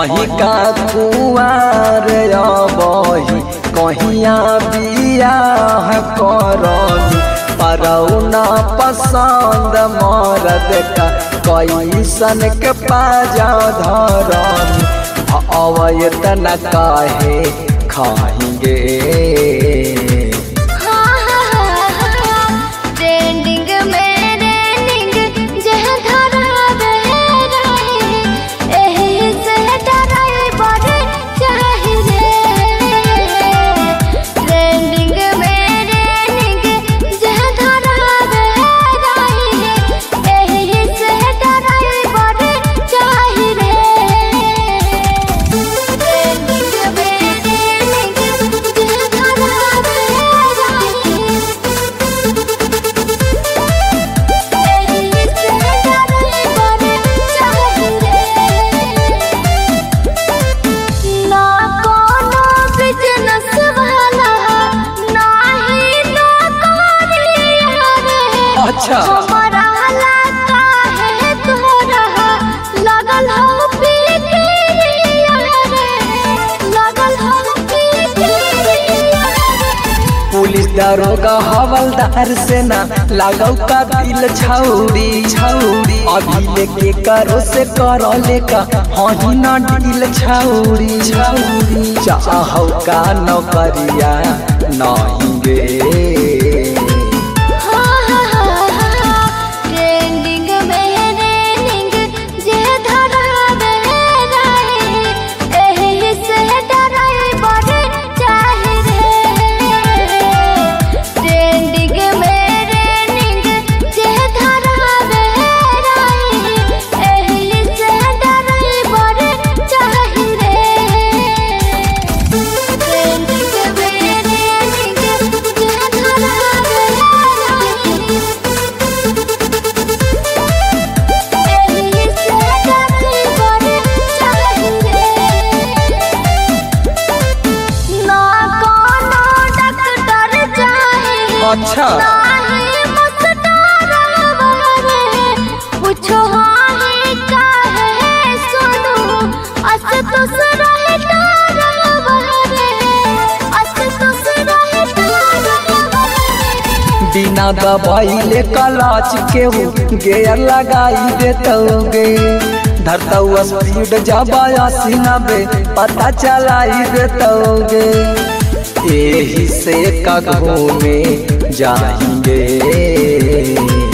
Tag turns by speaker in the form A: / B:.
A: हही का कुआर बही कहिया बियाह करनी परौना पसंद मरद का कैसन के पाजा धरनी अवयत न काहे खाएंगे
B: ट्रेंडिंग में ट्रेंडिंग जह धरा रहे एही से डराई बड़े चाहिए ट्रेंडिंग में ट्रेंडिंग जह धरा रहे एही से डराई बड़े चाहिए ट्रेंडिंग में ट्रेंडिंग जह धरा रहे ना कोनो बिजनेस वाला ना ही नौकरिया रे
A: अच्छा।
B: हमारा लगा है तोरा लगल हो फिक्रिया रे लगल हो फिक्रिया रे
A: पुलिस दारोगा हवलदार से ना लागौ का दिल छौरी छौरी अभी लेके करो से करो लेका हही ना दिल छौरी छौरी चाहो का नौकरिया नहीं गे
B: ट्रेंडिंग में ट्रेंडिंग जे धरा रहे एही से डराई बड़े चाहे रे ट्रेंडिंग में ट्रेंडिंग जे धरा रहे एही से डराई बड़े चाहे रे ट्रेंडिंग में ट्रेंडिंग जे धरा रहे एही से डराई बड़े चाहे ना कोनो डॉक्टर चाहे
A: अच्छा।
B: नाही मुस्तारा रे पूछो हाय काहे सुनो अस तुस रहे तारा रे अस तुस रहे तारा
A: बिना दबाइले कलाच के हो गेयर लगाई देतोगे धरतौ स्पीड जबाया सिनबे पता चलाई देतोगे यही से कगो में जाएंगे